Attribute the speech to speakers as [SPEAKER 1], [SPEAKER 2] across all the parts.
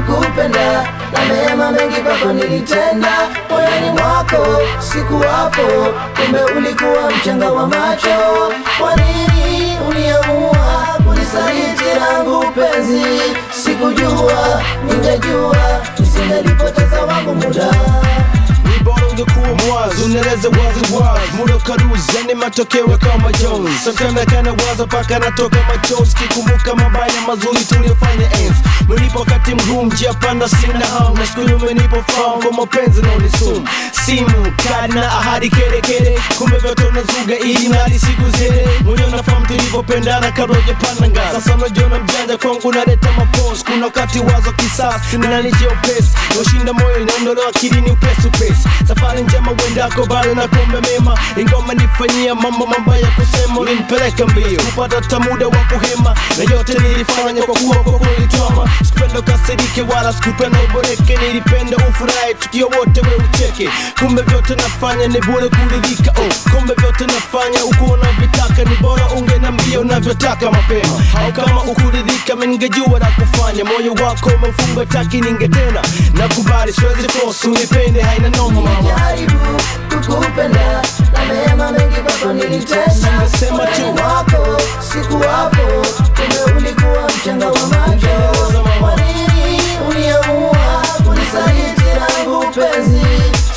[SPEAKER 1] kukupenda na mema mengi kwako nilitenda moyoni mwako sikuwapo kumbe ulikuwa mchanga wa macho kwa nini uniamua kunisaliti langu penzi sikujua ningejua nisingelipoteza wangu muda
[SPEAKER 2] Ni bora ungekuwa mwazi, unaeleza wazi wazi, muda ukaruzi, yani matokeo kama Jones. Sometimes kana waza paka natoka machozi, kikumbuka mabaya mazuri tuliyofanya enzi. Menipo wakati mgumu, njia panda, sina hamu, na siku hiyo umenipa fahamu kwa mapenzi na unisumu. Simu kadi na ahadi kere kere, kumbe vyote unazuga ili mradi siku zile. Moyo unafahamu tulivyopendana kabla hujapanda ngazi. Sasa unajiona mjanja kwangu, unaleta mapozi. Kuna wakati wazo kisasi, ninanijia upesi, ushinda moyo inaondolewa akilini upesi upesi. Safari njema uendako, bado na kuombe mema, ingoma nifanyia mambo mabaya kusema, ulinipeleka mbio kupata hata muda wa kuhema, na yote nilifanya kwa kuwa kwa kulitwama. Sikupenda ukasirike wala sikupenda uboreke, nilipenda ufurahi tukiwa wote we ucheke. Kumbe vyote nafanya ni bure kuridhika, oh. Kumbe vyote nafanya uko unavyotaka, ni bora ungenambia unavyotaka mapema, au kama ukuridhika mimi ningejua la kufanya. Moyo wako umefunga taki, ninge tena nakubali, siwezi force unipende, haina noma mama.
[SPEAKER 1] jaribu kukupenda na mema mengi kwako nilitenda
[SPEAKER 2] Singesema tu.
[SPEAKER 1] moyoni mwako sikuwapo kumbe ulikuwa mchanga wa macho kwa nini uniamua kunisaliti langu penzi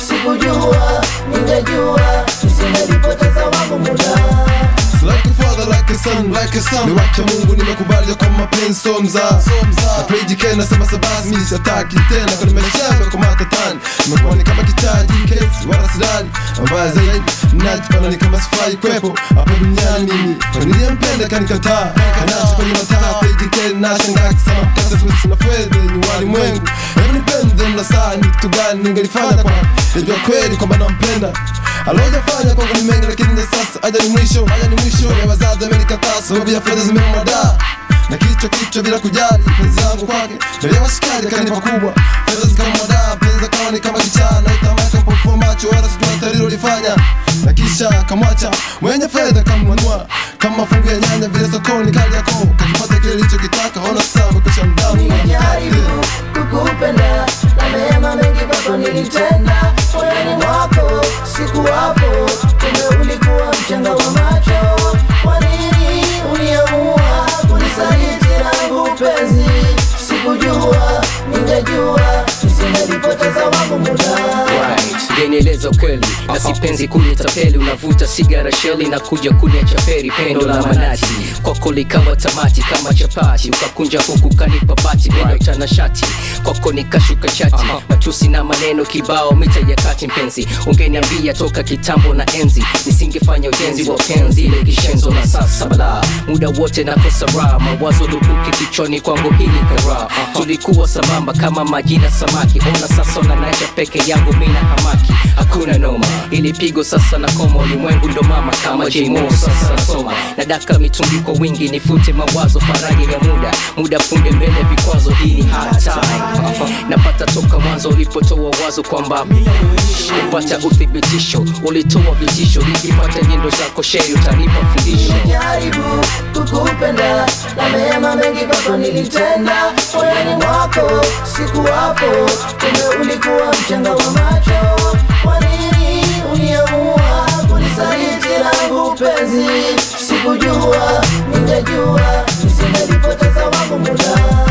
[SPEAKER 1] sikujua ningejua nisingelipoteza wangu muda
[SPEAKER 3] Like a father, like a son, like a son. Ni wake Mungu nimekubali kwa mapenzi so mzaa Na pray jike nasema sabasi mimi sitaki tena kwa maisha yangu kwa matatani Nimekuwa ni kama kichaji kesi wala sidani Mbaya zaidi najiona ni kama sifai kwepo hapa duniani mimi Kwa niliyempenda kanikataa Kanacho kwenye mataa pray jike nashangaa kisema kasa sisi na fedha ni walimwengu Hebu nipende na saa ni kitu gani ningelifanya kwa Najua kweli kwamba nampenda alojafanya kwangu ni mengi lakini ya sasa aja ni mwisho aja ni mwisho ya wazazi amenikataa sababu ya fedha zimemwadaa na kichwa kichwa bila kujali penzi langu kwake na ya washikaji akanipa kubwa fedha zikamwadaa penzi akawa ni kama kichaa na itamaka pofu macho wala sijua tarilo lifanya na kisha kamwacha mwenye fedha kamwanua kama mafungu ya nyanya vile sokoni kali yako kakipata kile lichokitaka ona sasa amekwisha mdamu
[SPEAKER 1] Nilijaribu kukupenda na mema mengi kwako nilitenda moyoni mwako sikuwapo kumbe ulikuwa mchanga wa macho kwa nini uniamua kunisaliti langu penzi sikujua ningejua nisingelipoteza wangu muda
[SPEAKER 4] Right, genieleza ukweli na sipenzi kunitapeli, unavuta sigara sheli na kuja kuniacha feri, pendo la manati kwako likawa tamati kama chapati, ukakunja huku kanipa bati, neno tanashati kwako nikashuka chati, matusi na maneno kibao, mita ya kati mpenzi, ungeniambia toka kitambo na enzi, nisingefanya ujenzi wa penzi ile kishenzo na sasa bala, muda wote nakosa raha, mawazo lukuki kichwani kwangu hili kara, tulikuwa sambamba kama maji na samaki, ona sasa unanacha peke yangu mina hamaki, hakuna noma, ili pigo sasa na koma, ulimwengu ndo mama kama J-Mo sasa nasoma, nadaka mitungi kwa wingi, nifute mawazo, faraja ya muda, muda punde mbele vikwazo, hii ni hard time, napata toka mwanzo ulipotoa wazo kwamba kupata uthibitisho, ulitoa vitisho, nikipata nyendo zako sheri utanipa fundisho
[SPEAKER 1] Nilijaribu kukupenda na mema mengi kwako nilitenda moyoni mwako sikuwapo kumbe ulikuwa mchanga wa macho kwa nini uniamua kunisaliti langu penzi sikujua ningejua nisingelipoteza wangu muda